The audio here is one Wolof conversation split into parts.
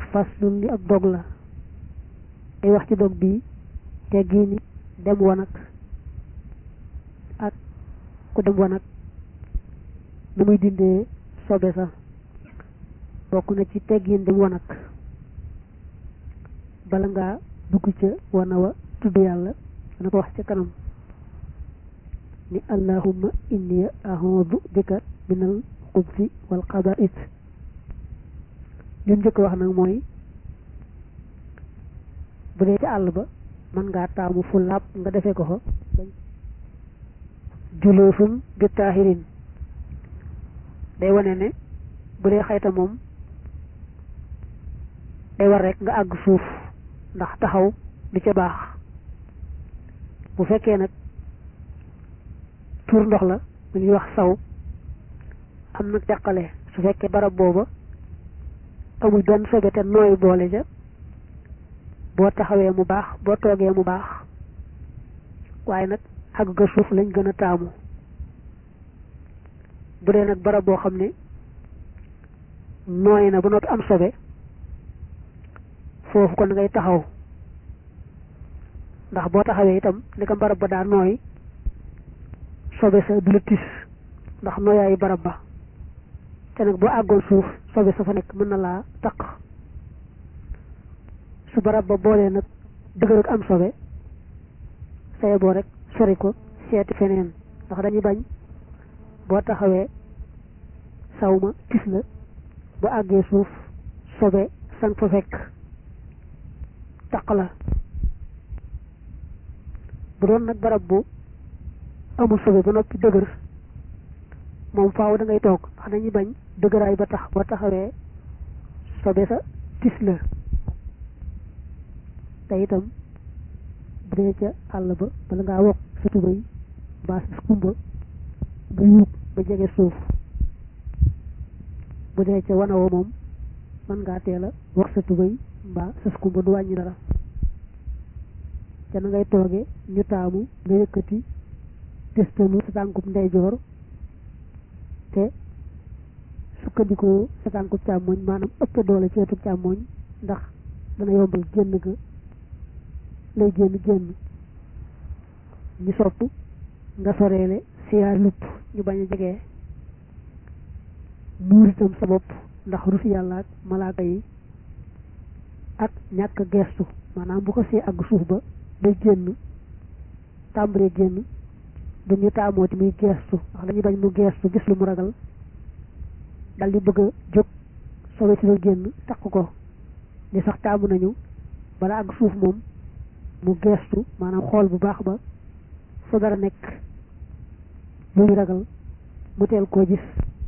faslun li ab dog la day wax ci dog bi teggiini dem wanag ak ku dem wanag nu muy dindee sobe sa bokk na ci teggiin dem wanag bala ngaa dugg ca wana wa tudd yàlla dana ko wax ca kanam ni allahumma inni a'udhu bika minal xubsi wal xaba'is li mu njëkk wax nag mooy bu dee ci àll ba mën ngaa taamu fu laab nga defee ko fa juloosun bi taahirin day wane ne bu dee xayta moom day war rek nga àgg suuf ndax taxaw di ca baax bu fekkee nag tuur ndox la mu ñuy wax saw am nag jàqale su fekkee barab booba amul benn sobe te nooy boole ja boo taxawee mu baax boo toogee mu baax waaye nag àgg ga suuf lañ gën a taamu bu dee nag barab boo xam ne nooy na ba noppi am sobe foofu kon ngay taxaw ndax boo taxawee itam ni ko barab ba daa nooy sobe sa du la tis ndax nooyaayu barab ba te nag boo àggoon suuf sobe sa fa nekk mën na laa taq su barab ba boolee nag dëgër ak am sobe saye boo rek sori ko seeti feneen ndax dañuy bañ boo taxawee saw ma tis la bu àggee suuf sobe san fa fekk taq la bu doon nag barab bu amul sobe ba noppi dëgër moom faaw da ngay toog ndax dañuy bañ dëgëraay ba tax boo taxawee sobe sa tis la te itam bu dee ca àll ba bala ngaa wokk sa tubéy mbaa sa kumba nga yuub ba jege suuf bu dee ca wana wa moom mën ngaa teel a wokk sa tubéy mbaa sa kumba du wàññi dara ca na ngay tooge ñu taamu nga yëkkati testanu sa tànkub ndeyjoor te sukkandikoo sa tànkub càmmoñ maanaam ëpp doole ci wetu càmmoñ ndax dana yombal génn ga lay génn génn ñu sopp nga soreele siyaar lupp ñu bañ a jege muur itam sa bopp ndax rus yàlla ak malaaka yi ak ñàkk geestu maanaam bu ko see àgg suuf ba day génn tàmbalee génn duñu taamooti muy geestu ndax dañuy bañ mu geestu gis lu mu ragal dal di bëgg a jóg sobe si la génn takk ko li sax taamu nañu bala àgg suuf moom mu geestu maanaam xool bu baax ba fa dara nekk lu ñu ragal mu teel koo gis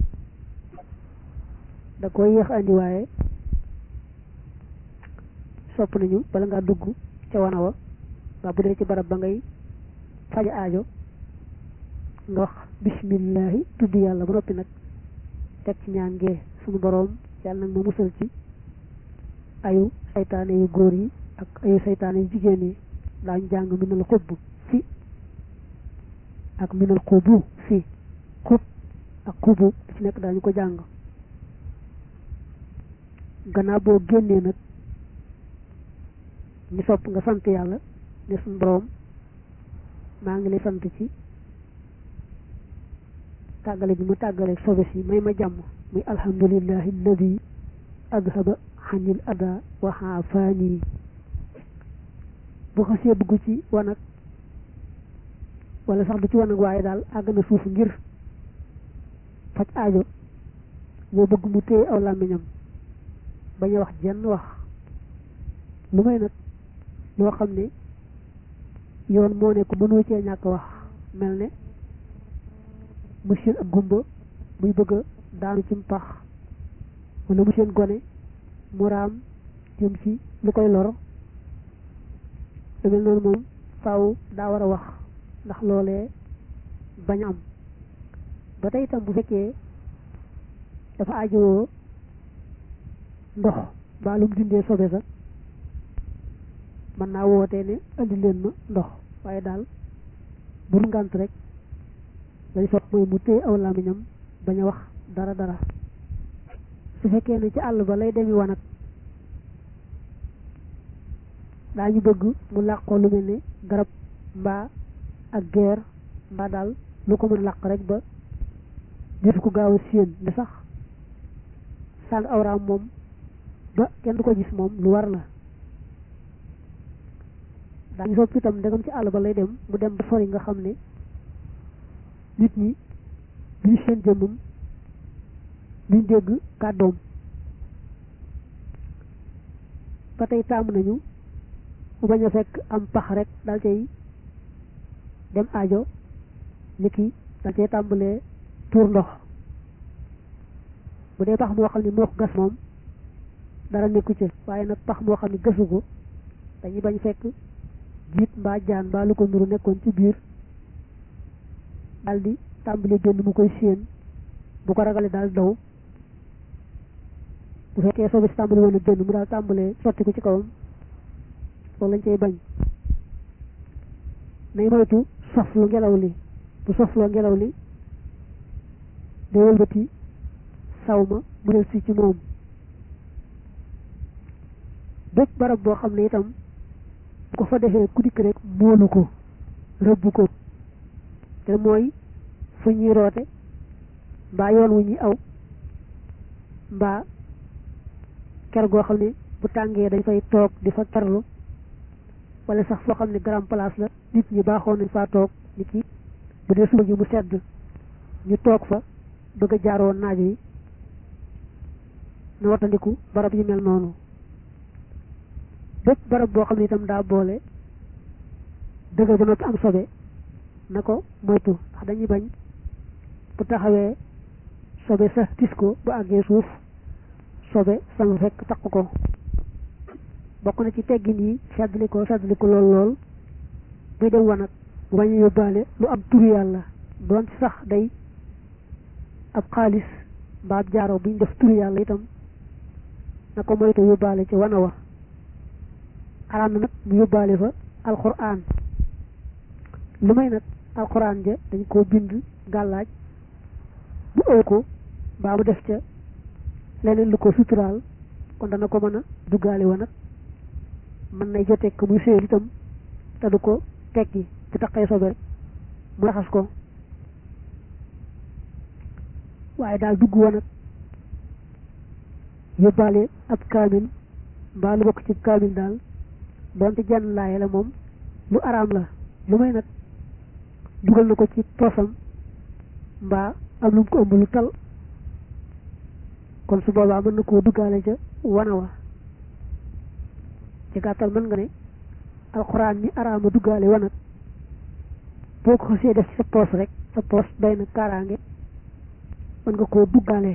da koy yéex andi waaye sopp nañu bala ngaa dugg ca wana wa waa bu dee ci barab ba ngay faja aajo nga wax bismillahi tudd yàlla ba noppi nag teg ci ñaan gee suñu boroom yàlla nag ma musal ci ayu saytaane yu góor yi ak ayu saytaane yu jigéen yi daañu jàng minal xubb fi ak minal xubu fi xub ak xubu ci nekk daañu ko jàng gannaaw boo génnee nag ñu sopp nga sant yàlla ne suñu boroom maa ngi lay sant ci tàggale bi mu tàggale sobe si may ma jàmm muy alhamdulillahi alladi adhaba xanil ada wa xaafaani bu xasee dugg ci wanag wala sax du ci wanag waaye daal àgg na suuf ngir faj aajo moo bëgg mu téye aw làmmiñam bañ a wax jenn wax lu may nag loo xam ne yoon moo ne ko mënoo cee ñàkk wax mel ne monsieur ak gumba muy bëgg a daanu ci mpax wala monsieur gone mu raam jëm ci lu koy lor lu mel noonu moom faaw daa war a wax ndax loolee bañ am ba tey itam bu fekkee dafa ajowoo ndox mbaa lu mu dindee sobe sa mën naa wootee ne andi leen ma ndox waaye daal bur ngant rek lañ sopp mooy mu téye aw làmmiñam bañ a wax dara dara su fekkee ne ci àll ba lay demi wanag daañu bëgg mu làqoo lu mel ni garab mbaa ak geer mbaa daal lu ko mën làq rek ba defu ko gaaw a séen ne sax sàng awraam moom ba kenn du ko gis moom lu war la daañu sopp itam ndegam ci àll ba lay dem mu dem ba sori nga xam ne nit ñi duñu seen jëmmam duñ dégg kàddoom ba tey taamu nañu mu bañ a fekk am pax rek dal cay dem aajo nit ki dal cay tàmbalee tuur ndox bu dee pax moo xam ne moo ko gas moom dara nekku ci waaye nag pax moo xam ne gasu ko dañuy bañ fekk jiit mbaa jaan mbaa lu ko nuru nekkoon ci biir daldi tàmbali génn mu koy séen bu ko ragalee daal daw bu fekkee soo si tàmbali woon a génn mu daal tàmbalee sotti ko ci kawam loolu lañ cay bañ nay moytu soflu ngelaw li bu sofloo ngelaw li day wëlbati saw ma mu del si ci moom bépp barab boo xam ne itam bu ko fa defee ku dikk rek móolu ko rëbb ko te mooy fu ñuy roote mbaa yoon wu ñuy aw mbaa ker goo xam ne bu tàngee dañ fay toog di fa kerlu wala sax foo xam ne grand place la nit ñi baaxoon nañ faa toog nit ki bu dee suba ji mu sedd ñu toog fa bëgg a jaaroo naaj wi na wattandiku barab yu mel noonu bépp barab boo xam ne itam daa boole dëgër ba noppi am sobe na ko moytu ndax dañuy bañ bu taxawee sobe sa tis ko bu àggee suuf sobe sama fekk takk ko bokk na ci teggin yi seddli ko seddli ko lool lool buy dem wanag bu bañ a yóbbaale lu am turu yàlla doon ci sax day ab xaalis mbaa ab jaaro buñ def turu yàlla itam na ko moytu yóbbaale ci wana wa araam na nag mu yóbbaale fa alxuraan lu may nag alxuraan ja dañ koo bind gàllaaj bu ëw ko mbaa mu def ca leneen lu ko suturaal kon dana ko mën a duggaale wa nag mën nay joteeg ko muy séen itam te du ko tekki bu taqee sobe rek mu raxas ko waaye daal dugg wa nag yóbbaale ab kaamil mbaa lu bokk ci kaamil daal doonte jenn laaye la moom lu araam la lu may nag dugal na ko ci poosam mbaa am lu mu ko ëmb lu tal kon su boobaa mën na koo duggaale ca wana wa ci gàttal mën nga ne alxuraan mi araama duggaale wanag boo ko xasee def ci sa poos rek sa poos doy na kaaraange mën nga koo duggaale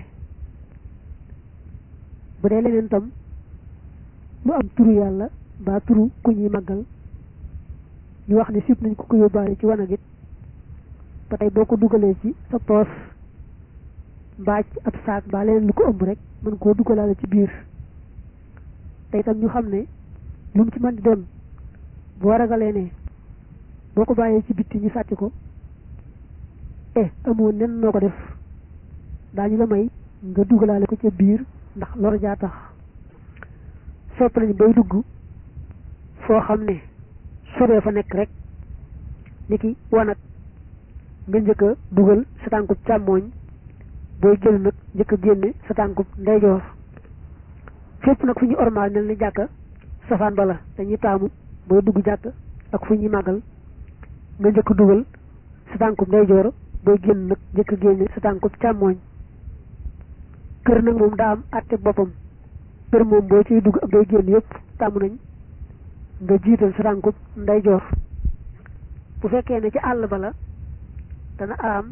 bu dee leneen tam lu am turu yàlla mbaa turu ku ñuy màggal ñu wax ne sib nañ ko ko yóbbaale ci wanag it ba tey boo ko dugalee ci sa poos mbaa ci ab saak mbaa leneen lu ko ëmb rek mën koo dugalaale ci biir te itam ñu xam ne lu mu ci mën di doon boo ragalee ne boo ko bàyyee ci bitti ñu sàcc ko eh amoo nen noo ko def daañu la may nga dugalaale ko ca biir ndax lor jaa tax sopp nañu bay dugg foo xam ne sobee fa nekk rek ni ki wanag nga njëkk a dugal sa tànkub càmmooñ booy génn nag njëkk a génne sa tànkub ndeyjoor fépp nag fu ñu ormaal mel ni jàkka safaan bala dañuy taamu booy dugg jàkk ak fu ñuy màggal nga njëkk a dugal sa tànkub ndeyjoor booy génn nag njëkk a génne sa tànkub càmmooñ kër nag moom daa am àtte boppam kër moom boo ciy dugg ak booy génn yëpp tàmm nañ nga jiital sa tànkub ndeyjoor bu fekkee ne ci àll ba la dana araam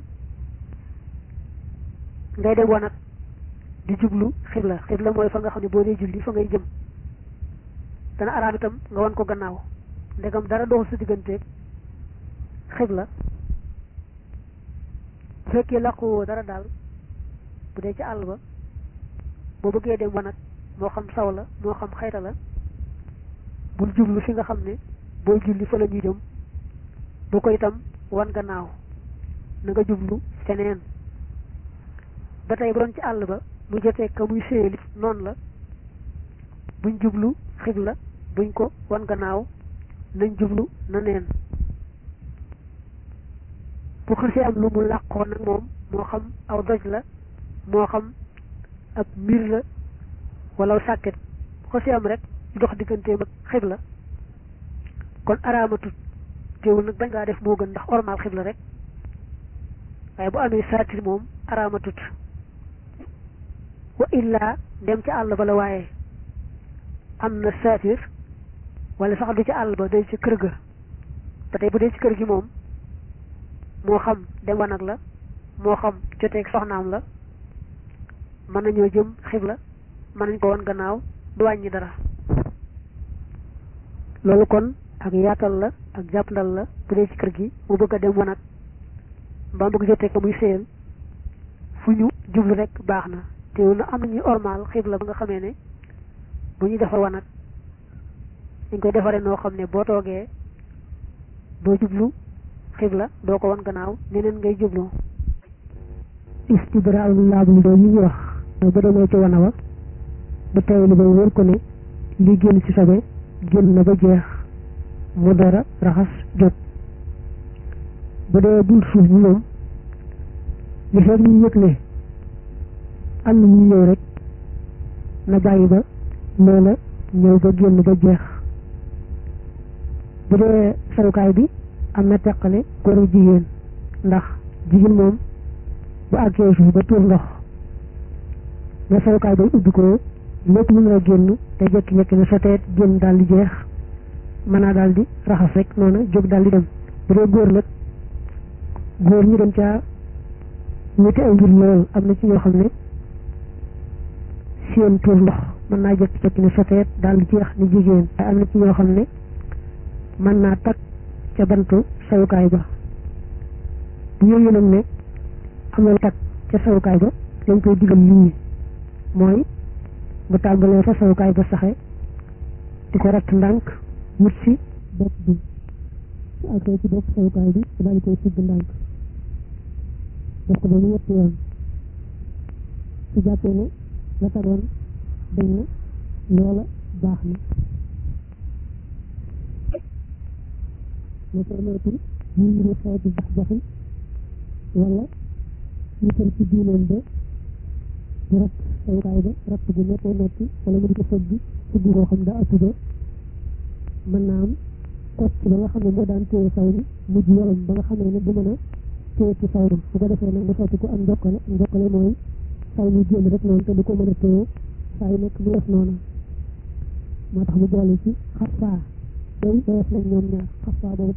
ngay dem wanag di jublu xibla xibla mooy fa nga xam ne boo dee julli fa ngay jëm dana araam itam nga wan ko gannaaw ndegam dara doxul sa digganteeg xibla bu fekkee làquwoo dara daal bu dee ci àll ba boo bëggee dem wanag moo xam saw la moo xam xayta la bul jublu fi nga xam ne booy julli fa la ñuy jëm bu ko itam wan gannaaw na nga jublu feneen ba tey bu doon ci àll ba mu jotee ka muy séyali noonu la buñ jublu xibla buñ ko wan gannaaw nañ jublu na neen bu xasee am lu mu làqoon nag moom moo xam aw doj la moo xam ab mbir la wala sàkket bu xasee am rek dox digganteem ak xibla kon araamatut teewul nag bañ ngaa def moo gën ndax ormal xibla rek waaye bu amee saatir moom araamatut wa illaa dem ca àll ba la waaye am na saatir wala sax du ca àll ba day ci kër ga ba tey bu dee ci kër gi moom moo xam dem wanag la moo xam joteeg soxnaam la mën nañoo jëm xibla mën nañ ko won gannaaw du wàññi dara loolu kon ak yaatal la ak jàppandal la bu dee ci kër gi mu bëgg a dem wanag mbaa bëgg joteeg ko muy séyal fu ñu jublu rek baax na teewul na am nañuy ormal xibla ba nga xamee ne bu ñuy defar wanag dañ koy defaree noo xam ne boo toogee doo jublu xibla doo ko wan gannaaw neneen ngay jublu istibraal laablu doo yi ñu wax mooy ba demee ci wana wa ba tey li bay wër ko ne li génn ci sobe génn na ba jeex mu dara raxas jot bu dee bunt suuf bi moom li fekk ñu yëg ne am na ñu ñëw rek na bàyyi ba loola ñëw ba génn ba jeex bu dee sarukaay bi am na teqale góor ak jigéen ndax jigéen moom bu àggee suuf ba tuur ndox na sarukaay bay ubbi ko lépp lu mën a génn te jekki-jekki ne soteet génn daal di jeex mën naa daal di raxas rek noonu jóg daal di dem bu dee góor nag góor ñi dem caa ñetti ay mbir lool am na ci ñoo xam ne seen tuur ndox mën naa jekki-jekki ne soteet daal di jeex ni jigéen waaye am na ci ñoo xam ne mën naa takk ca bantu sawukaay ba bu yooyu nag ne am na takk ca sawukaay ba lañ koy digal nit ñi mooy bu tàmbalee fa sawukaay ba saxe di ko ratt ndànk wut si bopp bi su àggee ci bopp sawukaay bi daal di koy sigg ndànk def ko ba mu ñetti yoon su jàppee ne la tagoon dañ na loola baax na ñu permettre ñu ngi xeetu jax jaxi wala ñu tër ci diineen ba di ratt sawukaay ba ratt bu nekkee nekki wala mu di ko fëgg fëgg koo xam daa ëpp ba mën naa am kocc ba nga xam ne moo daan téye saw bi mujj yorom ba nga xamee ne du mën a téye ci saw bi su ko defee nag mu sotti ko am njokkale njokkale mooy saw mi génn rek noonu te du ko mën a téye saa yu nekk mu def noonu moo tax mu boole ci xasaa day dayef nañ ñoom ñaar xasaa boobu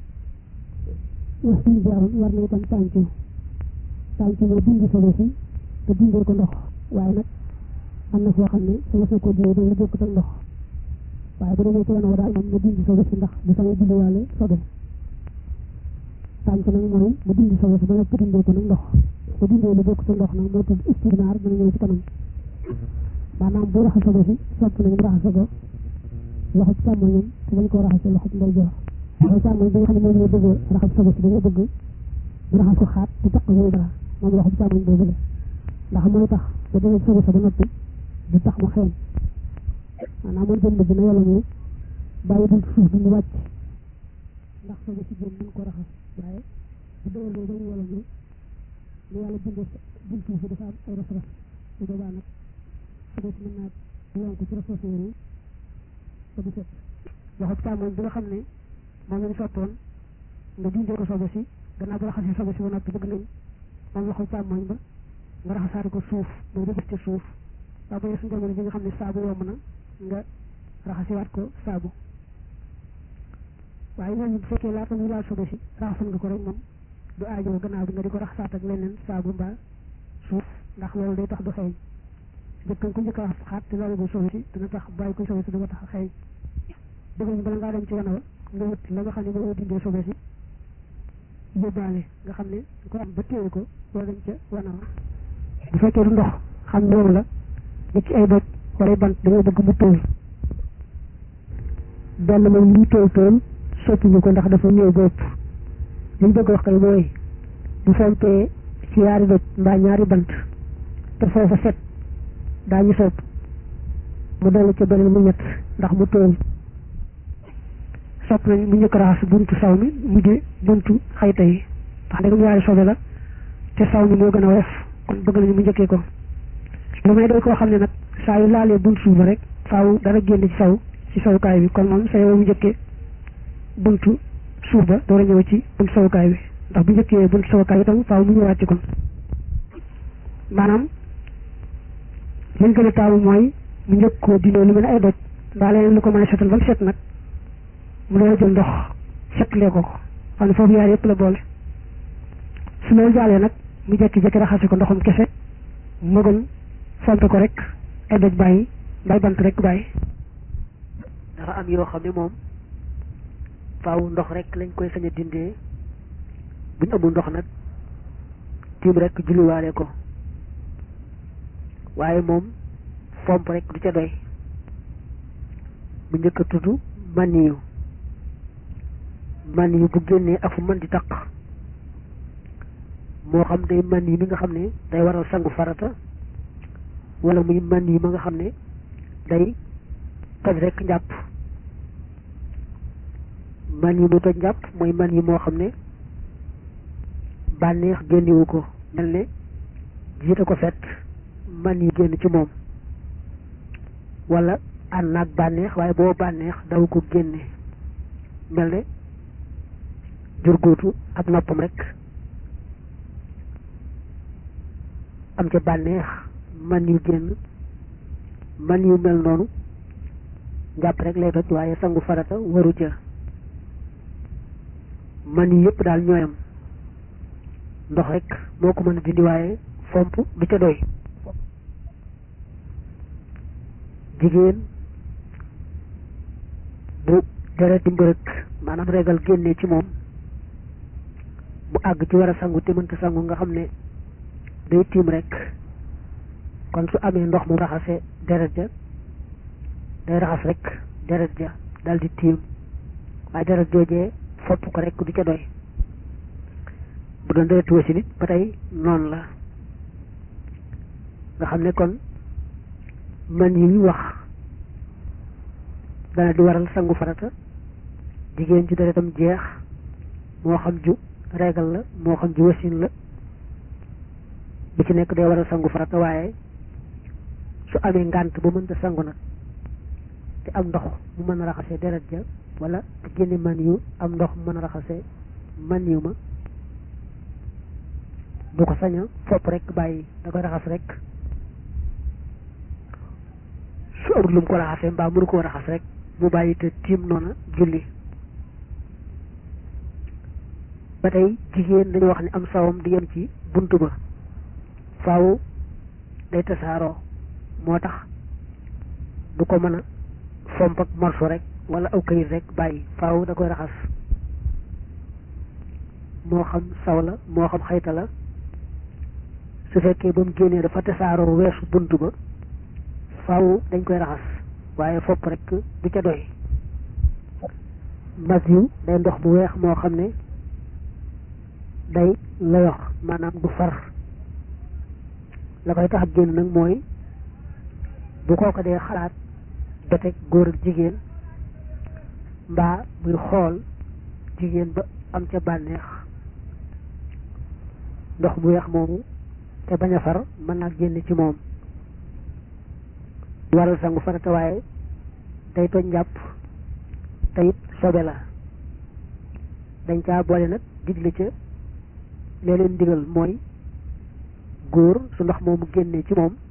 wax suñu jaaroon war na itam tàncu tàncu moo dindi solo si te dindee ko ndox waaye nag am na foo xam ne sama sa ko dee dañu bokk ak ndox waaye bu demee ci wana wa daal moom mu dindi solo si ndax du sama dindiwaale sobe tàncu nag mooy mu dindi solo si ba nga dindee ko nag ndox bu dindee lu bokk sa ndox nag moo tudd istirnaar dana ñëw ci kanam maanaam bu raxas solo si sopp nañ mu raxas ko loxo càmmoñam te bañ koo raxas loxo ndeyjoor loxo càmmoñ bi nga xam ne moom la bëgg raxas solo si dañoo bëgg mu raxas ko xaat te taq muy dara moom loxo càmmoñ boobu la ndax mooy tax ba demee solo sa ba noppi du tax mu xeeñ maanaam mooy jënd bi na yàlla ñu bàyyi bunt suuf bi mu wàcc ndax solo si jëm mën ko raxas waaye bu dee loolu dañu wala ñu lu yàlla bindee bunt suuf bi dafa am ay ras ras bu boobaa nag solo si mën naa lonk ci ras yooyu te du set loxo càmmoñ bi nga xam ne moom lañ sottoon nga dindee ko sobe si gannaaw ba raxasee sobe si ba noppi bëgg nañ moom loxo càmmoñ ba nga raxasaari ko suuf mooy def ci suuf waaw ba suñu jamono ji nga xam ne saabu yomb na nga raxasiwaat ko saabu waaye ñooñu bu fekkee laata muy laal sobe si raxasoon nga ko rek moom du aajoo gannaaw bi nga di ko raxasaat ak leneen saabu mbaa suuf ndax loolu day tax du xeeñ njëkkan ko njëkk a raxas xaat te loolu bu sobe si dina tax bàyyi ko sobe si du ko tax a xeeñ dëgg ñu bala ngaa dem ci wana wa nga wut la nga xam ne moo dindee sobe si yóbbaale nga xam ne ko am ba téye ko loolu dem ca wana wa bu fekkee du ndox xam ne moom la nit ci ay doj wala bant dañoo bëgg mu tóol benn moom li tóol tóol soppiñu ko ndax dafa ñëw ba ëpp li ñu bëgg wax kay mooy bu fompee ci yaari doj mbaa ñaari bant te foofa set daañu sopp mu dolli ca beneen mu ñett ndax mu tóol sopp nañ mu njëkk raxas buntu saw mi mujjee buntu xayta yi ndax ndegam ñaari sobe la te saw mi moo gën a woyof kon bëgg nañu mu njëkkee ko lu may doy koo xam ne nag saa yu laalee buntu suuf ba rek faaw dara génn ci saw ci sawukaay bi kon moom sa yow mu njëkkee buntu suuf ba door a ñëw ci buntu sawukaay bi ndax bu njëkkee buntu sawukaay bi tam faaw mu ñëwaat ci kon maanaam liñ gën a taamu mooy mu njëkk koo dindoo lu mel ne ay doj mbaa leneen lu ko mën a setal ba mu set nag mu doon jël ndox setlee ko ko xam ne foofu yaar yëpp la boole su loolu jàllee nag mu jekki-jekki raxase ko ndoxum kese mu gën fompe ko rek ay doj bàyyi mbay bant rek bàyyi dafa am yoo xam ne moom faaw ndox rek lañ koy sañ a dindee buñ amul ndox nag tiim rek julliwaale ko waaye moom fomp rek du ca doy bu njëkk a tudd maniyu maniyu bu génnee ak fu mën di taq moo xam day maniyu mi nga xam ne day waral sangu farata wala muy maniyu ma nga xam ne day toj rek njàpp maniyu mu toj njàpp mooy maniyu moo xam ne bànneex génnewu ko mel ne jiite ko fet maniyu génn ci moom wala ànd naag bànneex waaye boo bànneex daw ko génne mel ne jurgóotu ab noppam rek am ca bànneex man yu génn man yu mel noonu njàpp rek lay toj waaye sangu farata waru ca man yu yëpp daal ñooyam ndox rek moo ko mën a dindi waaye fomp du ca doy jigéen bu deret di mbërëk maanaam regal génnee ci moom bu àgg ci war a sangu te mënta sangu nga xam ne day tiim rek kon su amee ndox mu raxase deret ja day raxas rek deret ja dal di tiim waaye deret joojee fopp ko rek du ca doy bu doon deret wasi nit ba tey noonu la nga xam ne kon man yi ñu wax dana di waral sangu farata jigéen ci deretam jeex moo xam ju regal la moo xam ju wasin la bi ci nekk day waral sangu farata waaye su amee ngànt ba mënta sangu nag te am ndox mu mën a raxasee deret ja wala te génne man yu am ndox mu mën a raxasee man yu ma du ko saña fopp rek bàyyi da koy raxas rek su amul lu mu ko raxasee mbaa mënu koo raxas rek mu bàyyi te tiim noona julli ba tey jigéen dañu wax ne am sawam di yem ci bunt ba faaw day tasaaroo moo tax du ko mën a fomp ak morso rek wala aw kayit rek bàyyi faaw da koy raxas moo xam saw la moo xam xayta la su fekkee ba mu génnee dafa tasaaroo weesu bunt ba faaw dañ koy raxas waaye fopp rek du ca doy mas yu day ndox bu weex moo xam ne day layox maanaam du far la koy tax génn nag mooy bu kooko dee xalaat joteeg góor ak jigéen mbaa muy xool jigéen ba am ca bànneex ndox bu weex moomu te bañ a far mën naa génn ci moom waral sangu farata waaye day toj njàpp te it sobe la dañ caa boole nag digle ca lee leen digal mooy góor su ndox moomu génnee ci moom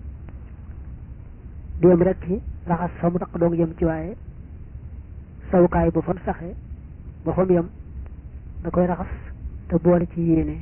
di yem rek ci raxas fa mu taq doog yem ci waaye sawukaay ba fan saxe ba fa mu yem da koy raxas te boole ci yéene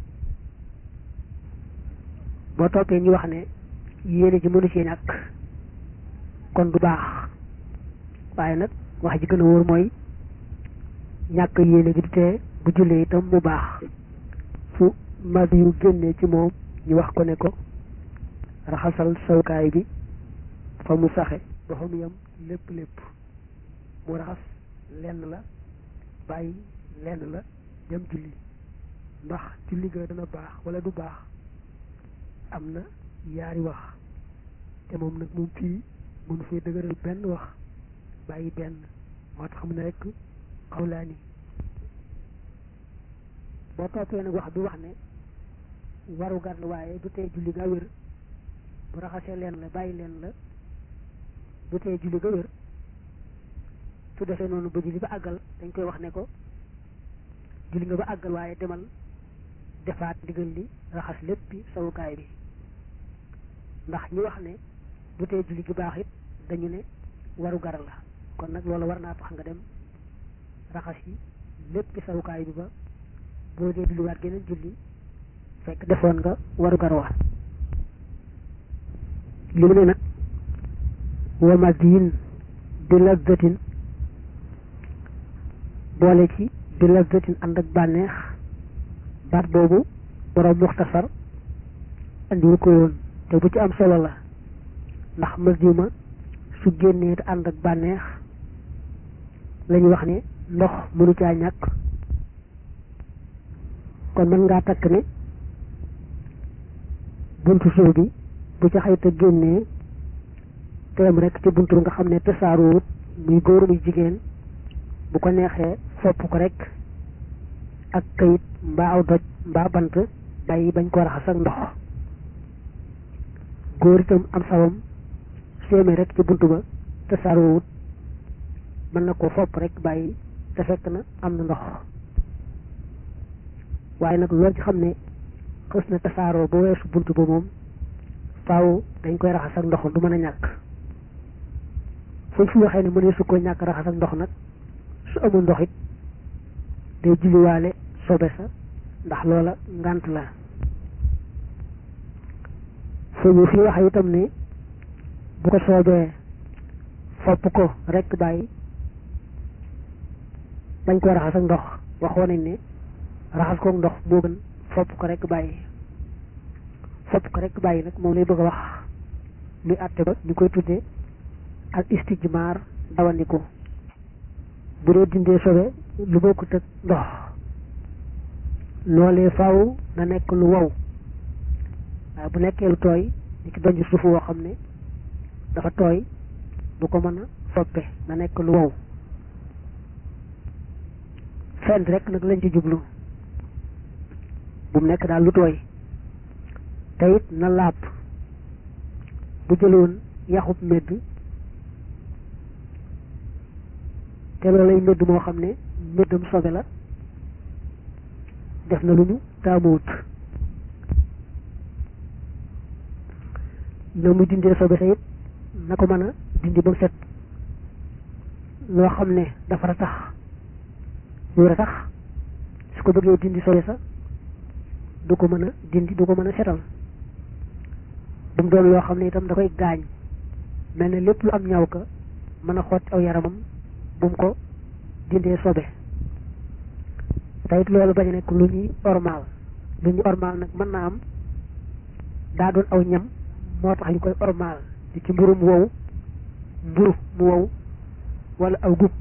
boo toppee ñu wax ne yéene ji mënu ci ñàkk kon du baax waaye nag wax ji gën a wóor mooy ñàkk yéene gi du tee bu jullee itam mu baax fu mag yu génnee ci moom ñu wax ko ne ko raxasal sawukaay bi fa mu saxe ba fa mu yem lépp lépp mu raxas lenn la bàyyi lenn la dem julli ndax julli ga dana baax wala du baax am na yaari wax te moom nag moom fii mënu fee dëgëral benn wax bàyyi benn moo tax mu ne rek xawlaani boo toppee nag wax bi wax ne waru gar la waaye du tee julli ga wér bu raxasee leen la bàyyi leen la du tee julli ga wér su defee noonu ba julli ba àggal dañ koy wax ne ko julli nga ba àggal waaye demal defaat ndigal li raxas léppi sawukaay bi ndax ñi wax ne du tee julli gi baax it dañu ne waru gar la kon nag loolu war naa tax nga dem raxas yi léppi sawukaay bi ba boo dee julliwaat geneen julli fekk defoon nga waru gar wa li mu ne nag wa madiin bi lazzatin boole ci bi lazzatin ànd ak bànneex baat boobu borom muxtasar andiwu ko woon te bu ci am solo la ndax masjuma su génnee te ànd ak bànneex lañu wax ne ndox mënu caa ñàkk kon mën ngaa takk ne buntu suuf bi bu ca xayta génnee teem rek ci buntu nga xam ne tasaaroowut muy góor muy jigéen bu ko neexee fopp ko rek ak kayit mbaa aw doj mbaa bant bàyyi bañ ko raxas ak ndox góor itam am sawam séemee rek ci buntu ba tasaaroowut mën na ko fopp rek bàyyi te fekk na am na ndox waaye nag loolu ci xam ne xës na tasaaroo ba weesu buntu ba moom faaw dañ koy raxas ak ndox du mën a ñàkk fuñ fi waxee ne mënee su ko ñàkk raxas ak ndox nag su amul ndox it day julliwaale sobe sa ndax loola ngant la fu ñu fi waxee itam ne bu ko soobee fopp ko rek bàyyi bañ koy raxas ak ndox waxoon nañ ne raxas kook ndox moo gën fopp ko rek bàyyi fopp ko rek bàyyi nag moom lay bëgg a wax luy àtte ba ñu koy tuddee ak istijmaar dawandiku bu dee dindee sobe lu bokkut ak ndox loolee faaw na nekk lu wow waaye bu nekkee lu tooy ni ki donj suuf woo xam ne dafa tooy du ko mën a foppe na nekk lu wow fenn rek nag lañ ci jublu bu mu nekk daal lu tooy te it na laab bu jëloon yaxub medd te loolay medd moo xam ne meddam sobe la def na lu ñu taamuwut na muy dindee sobe sa it na ko mën a dindi ba mu set loo xam ne dafa ra tax lu ra tax su ko bëggee dindi sobe sa du ko mën a dindi du ko mën a setal bu mu doon loo xam ne itam da koy gaañ mel ne lépp lu am ñaw ka mën a xotti aw yaramam bu mu ko dindee sobe te it loolu bañ a nekk lu ñuy ormaal lu ñuy ormaal nag mën naa am daa doon aw ñam moo tax ñu koy ormaal di ci mburu mu wow mburu mu wow wala aw gub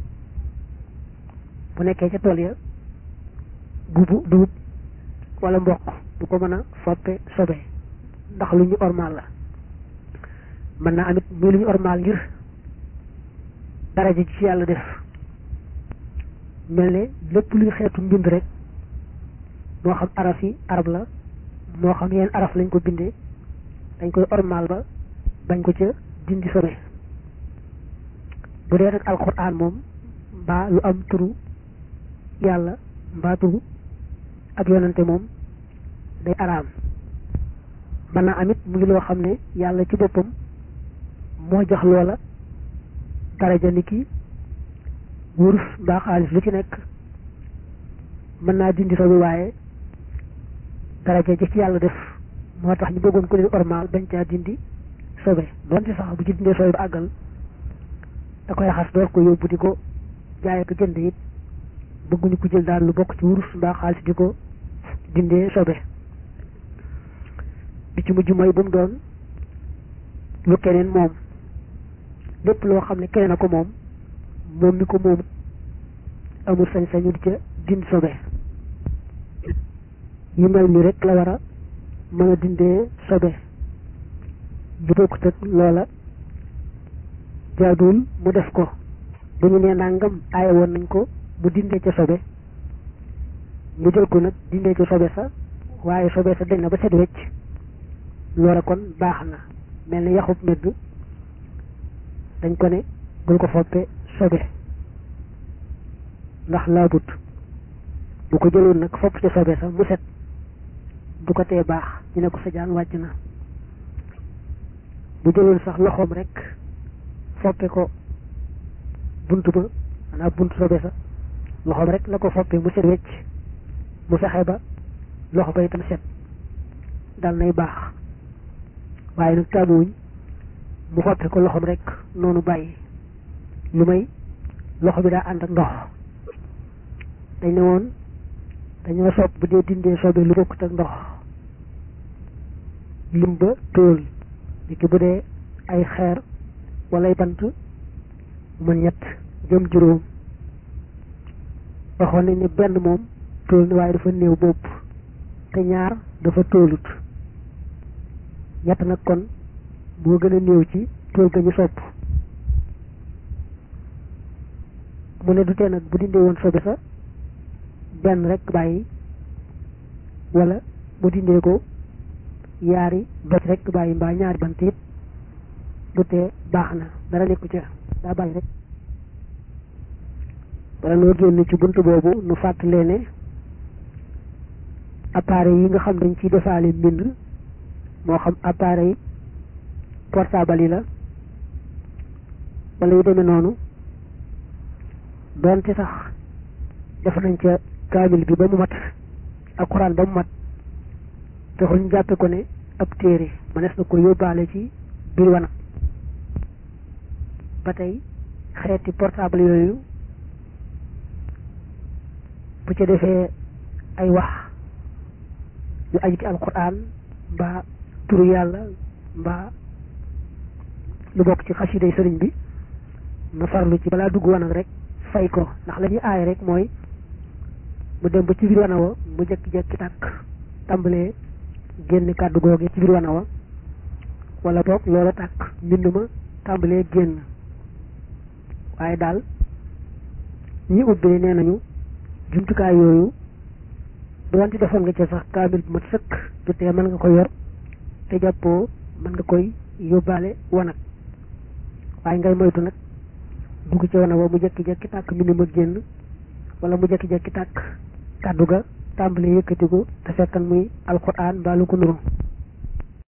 bu nekkee ca tool ya gubu dugub wala mboq du ko mën a foppe sobe ndax lu ñu ormaal la mën naa amit muy lu ñu ormaal ngir daraja ci yàlla def mel ne lépp luy xeetu mbind rek moo xam araf yi arab la moo xam yenn araf lañ ko bindee dañ koy ormaal ba bañ ko ca dindi sobe bu dee nag alxuraan moom mbaa lu am turu yàlla mbaa turu ak yonante moom day araam mën naa amit mu ngi loo xam ne yàlla ci boppam moo jox loola daraja ni ki wurus mbaa xaalis lu ci nekk mën naa dindi sobe waaye daraja ji ci yàlla def moo tax ñu bëggoon ko leen ormaal bañ caa dindi sobe doonte sax bu ci dindee sobe ba àggal da koy raxas door ko yóbbu di ko jaay ko jënd it bëgguñu ko jël daal lu bokk ci wurus mbaa xaalis di ko dindee sobe bi ci mujj mooy bu mu doon lu keneen moom lépp loo xam ne keneen a ko moom moom mi ko moom amul sañ-sañu di ca dind sobe yu mel ni rek la war a mën a dindee sobe bu bokkut ak loola jaaduwul mu def ko bu ñu nee nangam aaye woon nañ ko mu dindee ca sobe mu jël ko nag dindee ca sobe sa waaye sobe sa dañ na ba set wecc loola kon baax na mel ni yaxub medd dañ ko ne bul ko foppe sobe ndax laabut bu ko jëloon nag fopp ca sobe sa mu set du ko tee baax ñu ne ko sa jaan wàcc na bu jëloon sax loxoom rek foppe ko bunt ba maanaam bunt sobe sa loxoom rek la ko foppe mu set wecc mu fexe ba loxo ba itam set dal nay baax waaye nag taamuwuñ mu foppe ko loxoom rek noonu bàyyi lu may loxo bi daa ànd ak ndox dañ ne woon dañoo sopp bu dee dindee sobe lu bokkut ak ndox lim ba tóol niki bu dee ay xeer wala ay bant mën ñett jëm juróom waxoon nañ ne benn moom tóol ni waaye dafa néew bopp te ñaar dafa tóolut ñett nag kon moo gën a néew ci tóol ga ñu sopp mu ne du tee nag bu dindee woon sobe sa benn rek bàyyi wala mu dindee ko yaari doj rek bàyyi mbaa ñaari bant it du tee baax na dara nekku ca daa bàyyi rek wala noo génn ci bunt boobu nu fàttalee ne appareil yi nga xam dañ ciy defaale mbind moo xam appareil portable yi la wala yu demee noonu doonte sax def nañ ca kaamil bi ba mu mat ak xuraan ba mu mat taxul ñu jàppe ko ne ab téere mënees na ko yóbbaale ci biir wanag ba tey xeeti portable yooyu bu ca defee ay wax yu aju ci alquran mbaa turu yàlla mbaa lu bokk ci xasiday sëriñ bi na farlu ci balaa dugg wanag rek fay ko ndax la ñuy aay rek mooy mu dem ba ci biir wana wa mu jekki-jekki tàkk tàmbalee génn kàddu googe ci biir wana wa wala boog loola tàkk mbind ma tàmbalee génn waaye daal ñi ubbee nee nañu jumtukaay yooyu doonte defoon nga ca sax kaamil bu mat sëkk du tee mën nga ko yor te jàppoo mën nga koy yóbbaale wanag waaye ngay moytu nag dugg ci wana wa mu jekki-jekki tàkk mbind ma génn wala mu jekki-jekki tàkk kàddu ga tàmbalee yëkkatiku te fekkan muy alquran mbaa lu ko nuru